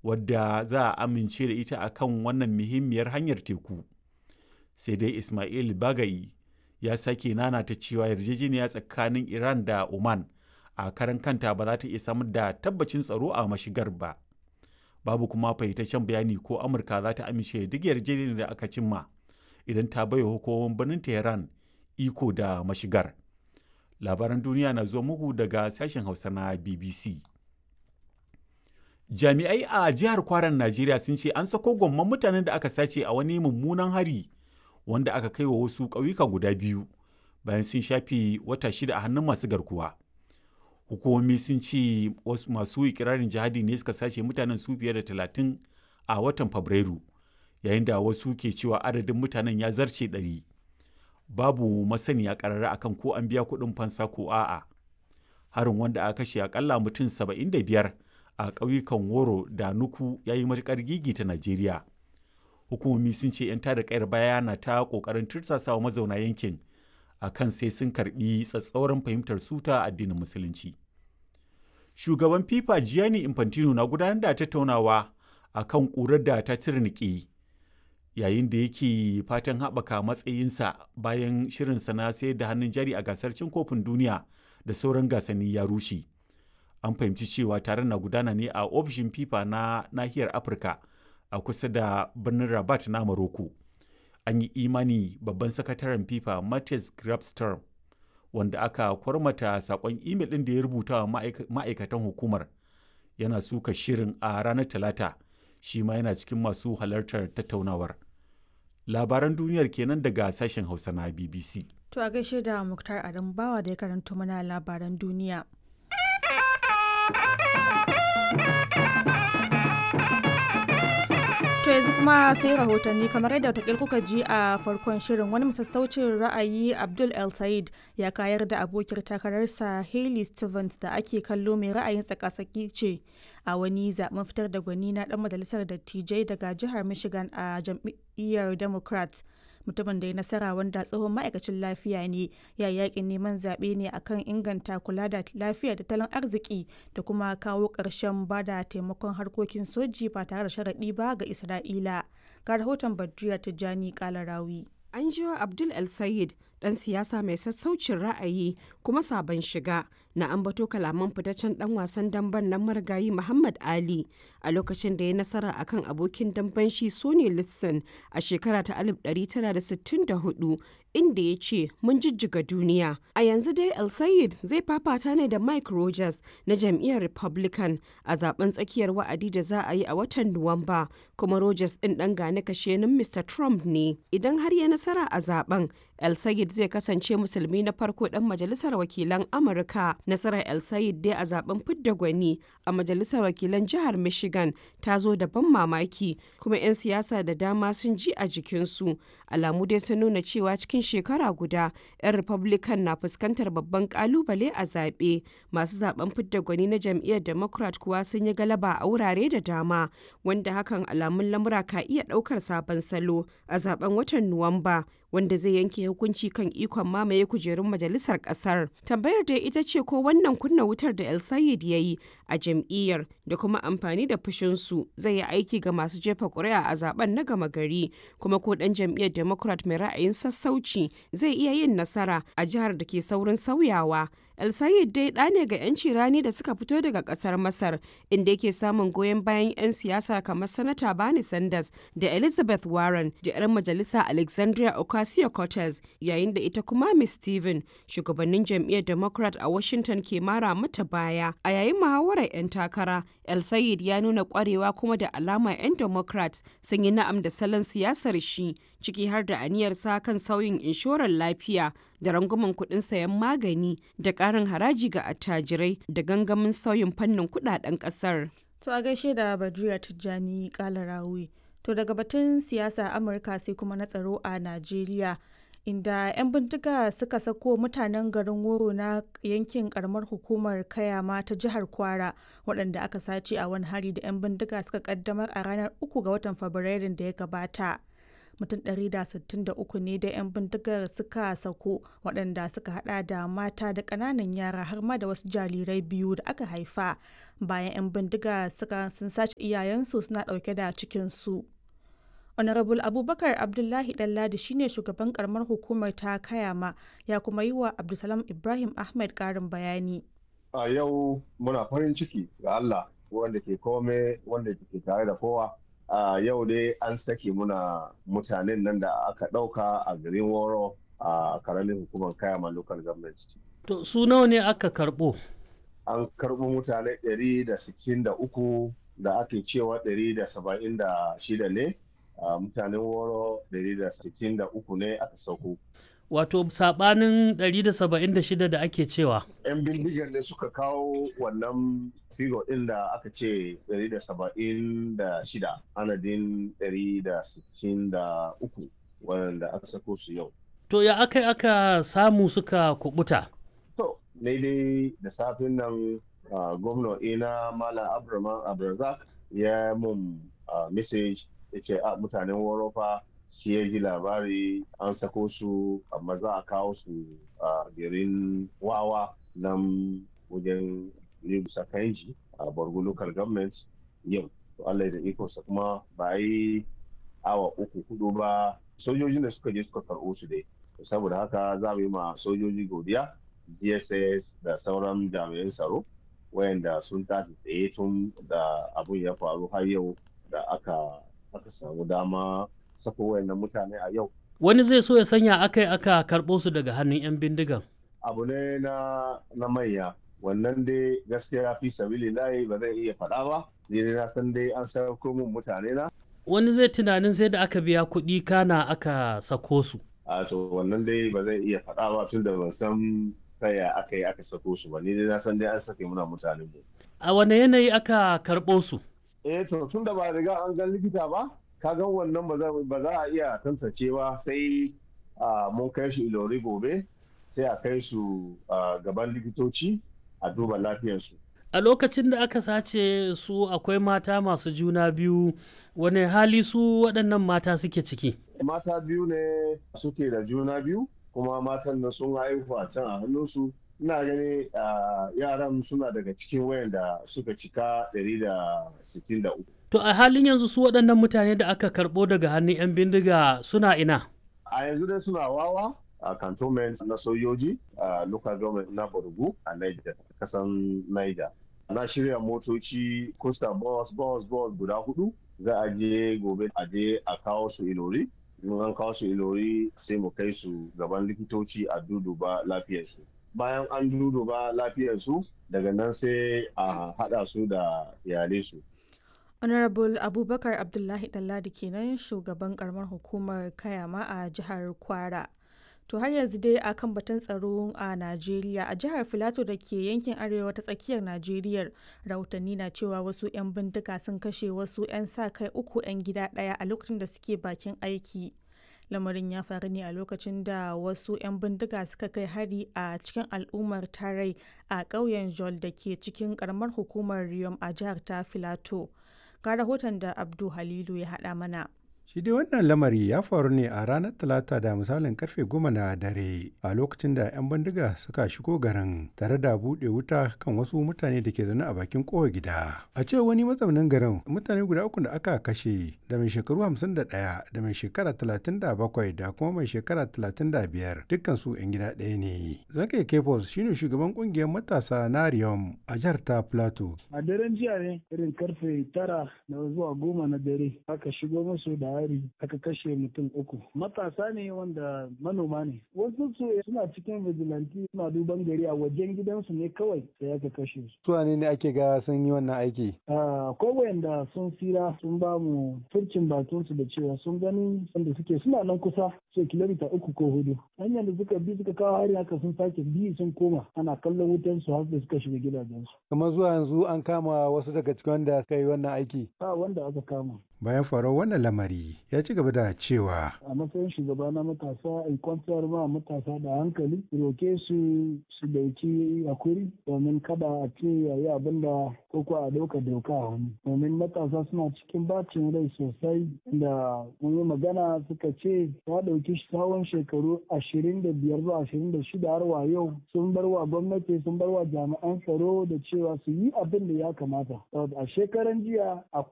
wadda za a amince da ita a kan wannan muhimmiyar hanyar teku sai dai ismail bagayi ya sake nanata cewa yarjejeniya tsakanin iran da oman a karan kanta ba za ta iya samar da tabbacin tsaro a mashigar ba babu kuma fahimtaccen bayani ko amurka za ta amince duk yarjejeniyar da aka cimma idan ta baiwa hukumomin birnin tehran iko da mashigar labaran duniya na zuwa muku daga sashen hausa na bbc jami'ai a jihar kwaran najeriya sun ce an sako gwamman mutanen da aka sace a wani mummunan hari wanda aka kai wa wasu ƙauyuka guda biyu bayan sun shafi wata shida a hannun masu garkuwa hukumomi sun ce wasu masu ikirarin jihadi ne suka sace mutanen su fiye da talatin a watan fabrairu yayin da wasu ke cewa adadin mutanen ya zarce ɗari babu masaniya ƙarara akan ko an biya kuɗin fansa ko a'a harin wanda aka kashe akalla mutum saba'in da biyar a ƙauyukan woro da nuku ya yi matuƙar gigita najeriya hukumomi sun ce 'yan tada kayar baya na ta ƙoƙarin tursasawa mazauna yankin a kan sai sun karɓi tsatsauran fahimtar suta addinin musulunci shugaban fifa gianni infantino na gudanar da tattaunawa a kan ƙurar da ta tirniki yayin da yake fatan haɓaka matsayinsa bayan shirinsa na sayar da hannun jari a gasar cin kofin duniya da sauran gasanni ya rushe an fahimci cewa taron na gudana ne a ofishin fifa na nahiyar afirka a kusa da birnin rabat na maroko an yi imani babban sakataren fifa matthias grabstorm wanda aka kwarmata sakon imel ɗin da ya rubuta wa ma'aikatan hukumar yana suka shirin a ranar talata shi ma yana cikin masu halartar tattaunawar labaran duniyar kenan daga sashen hausa na bbc to a gaishe da muktar adam bawa da ya karanto mana labaran duniya To yanzu kuma sai rahotanni kamar yadda watakil kuka ji a farkon shirin wani masassaucin ra'ayi Abdul El Said ya kayar da abokiyar takararsa Hailey Stevens da ake kallo mai ra'ayin tsakasaki ce a wani zaben fitar da gwani na dan majalisar dattijai daga jihar Michigan a jam'iyyar Democrats. mutumin da ya nasara wanda tsohon ma'aikacin lafiya ne ya yakin neman zaɓe ne akan inganta kula da lafiya da tattalin arziki da kuma kawo ƙarshen ba da taimakon harkokin soji ba tare da sharaɗi ba ga isra'ila ga rahoton badriya tijjani kalarawi an jiwa abdul el sayid dan siyasa mai sassaucin ra'ayi kuma sabon shiga na ambato kalaman fitaccen dan wasan damben nan marigayi Muhammad Ali a lokacin da ya nasara akan abokin damben shi Sonny Liston a shekara ta 1964 inda ya ce mun jijjiga duniya. A yanzu dai El Sayed zai fafata ne da Mike Rogers na jam'iyyar Republican a zaben tsakiyar wa'adi da za a yi a watan Nuwamba kuma Rogers din dan gane kashenin Mr. Trump ne. Idan har ya nasara a zaben El Sayed zai kasance musulmi na farko dan majalisar wakilan Amurka. Nasarar El Sayed dai a zaben fidda gwani a majalisar wakilan jihar Michigan ta zo da ban mamaki kuma 'yan siyasa da dama sun ji a jikinsu. Alamu dai sun nuna cewa cikin shekara guda 'yan Republican na fuskantar babban kalubale a zaɓe. Masu zaben fidda gwani na jam'iyyar Democrat kuwa sun yi galaba a wurare da dama wanda hakan alamun lamura ka iya ɗaukar sabon salo a zaben watan Nuwamba. wanda zai yanke hukunci kan ikon mamaye kujerun majalisar kasar. Tambayar da ita ce ko wannan kunna wutar da El Sayed ya yi a jam'iyyar da kuma amfani da fushinsu zai yi aiki ga masu jefa ƙuri'a a zaben na gama gari kuma ko ɗan jam'iyyar Democrat mai ra'ayin sassauci zai iya yin nasara a jihar da ke saurin sauyawa. El Sayed dai ɗa ne ga 'yanci rani da suka fito daga ƙasar Masar, inda yake samun goyon bayan 'yan siyasa kamar Sanata Bernie Sanders da Elizabeth Warren da 'yar majalisa Alexandria Ocasio-Cortez, yayin da ita kuma Miss Steven, shugabannin jam'iyyar Democrat a Washington ke mara mata baya. A yayin muhawarar 'yan takara, El Sayed ya nuna ƙwarewa kuma da alama 'yan Democrats sun yi na'am da salon siyasar shi, ciki har da aniyarsa kan sauyin inshorar lafiya da rangwamen kuɗin sayan magani da ƙarin haraji ga attajirai da gangamin sauyin fannin kuɗaɗen ƙasar. To a gaishe da Badriya Tijjani Kalarawi. To daga batun siyasa Amurka sai kuma na tsaro a Najeriya. Inda 'yan bindiga suka sako mutanen garin Woro na yankin karamar hukumar Kayama ta jihar Kwara waɗanda aka sace a wani hari da 'yan bindiga suka kaddamar a ranar uku ga watan Fabrairun da ya gabata. mutum 163 ne da 'yan bindigar suka sako waɗanda suka hada da mata da ƙananan yara har ma da wasu jarirai biyu da aka haifa bayan 'yan bindiga suka sun sace iyayensu suna ɗauke da cikinsu. honorable abubakar abdullahi ɗanladi shine shugaban karamar hukumar ta kayama ya kuma yi wa abdulsalam ibrahim ahmed ƙarin bayani a yau muna farin ciki ga allah wanda ke kome wanda ke tare da kowa a yau dai an sake muna mutanen nan da aka ɗauka a garin woro a karamin hukumar kayama local government to su nawa ne aka karɓo an karɓo mutane 163 da ake cewa 176 ne a mutanen woro 163 ne aka sauko wato sabanin 176 da ake cewa 'yan bindigar ne suka kawo wannan figo ɗin da aka ce 176 anadin 163 wanda aka sako su yau to ya aka aka samu suka kubuta to ne dai da safin nan gwamna ina malam abraman abrazak ya mun message ya ce a mutanen worofa shi ya ji labari an sako su amma za a kawo su a garin wawa nan wajen libsa kanji a borgo local government yau to allah da ikonsa kuma ba yi awa uku hudu ba sojojin da suka je suka karɓo su dai saboda haka za mu yi ma sojoji godiya gss da sauran jami'an tsaro wayanda sun tashi tsaye tun da abun ya faru har yau da aka aka samu dama sako wayannan mutane a yau. Wani zai so ya sanya aka yi aka karɓo su daga hannun 'yan bindigan. Abu ne na, na manya, wannan dai gaskiya fi sabili layi ba zai iya faɗa ba, ni na san dai an sako mun mutane na. Wani zai tunanin sai da aka biya kuɗi kana aka sako su. A to wannan dai ba zai iya faɗa ba tun da ban san taya aka yi aka sako su ba, ni dai na san dai an sake muna mutanen mu. A wane yanayi aka karɓo su? Eh to tun da ba riga an gan likita ba, kagan wannan ba za a iya tantance ba sai mun kai su ilori gobe sai a kai su gaban likitoci a duba lafiyarsu. A lokacin da aka sace su akwai mata masu juna biyu wane hali su waɗannan mata suke ciki? Mata biyu ne suke da juna biyu kuma matan nan sun haihu a can a hannunsu ina gani yaran suna daga cikin wayanda suka cika 163 To a halin yanzu su waɗannan mutane da aka karɓo daga hannun 'yan bindiga suna ina? A yanzu dai suna wawa a cantonment na sojoji a local government na Borgu a Niger, kasan Niger. Na shirya motoci Costa Bus, Bus, Bus guda hudu za a je gobe a je a kawo su ilori. In an kawo su ilori sai mu kai su gaban likitoci a duduba lafiyarsu. Bayan an duduba lafiyarsu daga nan sai a haɗa su da iyalai su. honorable abubakar abdullahi dalladi kenan shugaban karamar hukumar kayama a jihar kwara to har yanzu dai a kan batun tsaro a najeriya a jihar filato da ke yankin arewa ta tsakiyar najeriya rahotanni na cewa wasu 'yan bindiga sun kashe wasu 'yan sa kai uku 'yan gida ɗaya a lokacin da suke bakin aiki lamarin ya faru ne a lokacin da wasu 'yan bindiga suka kai hari a cikin al'ummar tarai a ƙauyen jol da ke cikin karamar hukumar riyom a jihar ta filato ga rahoton da abdu halilu ya haɗa mana Shi dai wannan lamari ya faru ne a ranar Talata da misalin karfe goma na dare a lokacin da 'yan bindiga suka shigo garin tare da buɗe wuta kan wasu mutane da ke zaune a bakin kowa gida. A ce wani mazaunin garin mutane guda uku da aka kashe da mai shekaru 51 da mai shekara 37 da kuma mai shekara 35 dukkan su 'yan gida ɗaya ne. Zakai Kefos shine shugaban kungiyar matasa na Riyom a jihar ta Plateau. A daren jiya ne irin karfe tara na zuwa goma na dare aka shigo musu da hari aka kashe mutum uku matasa ne wanda manoma ne wasu su suna cikin vigilante suna duban gari a wajen gidansu ne kawai sai aka kashe su Su ne ne ake ga sun yi wannan aiki? ko wayanda sun tsira sun ba mu furcin bakin su da cewa sun gani wanda suke suna nan kusa ce kilomita uku ko hudu hanyar da suka bi suka kawo hari haka sun sake bi sun koma ana kallon wutan su har da suka shiga gidajensu Kamar zuwa yanzu an kama wasu daga cikin wanda suka yi wannan aiki. ba wanda aka kama bayan faruwar wannan lamari ya ci gaba da cewa a matsayin shugaba na matasa in kwantar ma matasa da hankali roke su su dauki hakuri domin kada a ce yayi abin da ko a dauka doka a hannu domin matasa suna cikin bacin rai sosai da mun yi magana suka ce ya dauki tsawon shekaru ashirin da biyar zuwa ashirin da shida har wa yau sun bar wa gwamnati sun bar wa jami'an tsaro da cewa su yi abin da ya kamata a shekaran jiya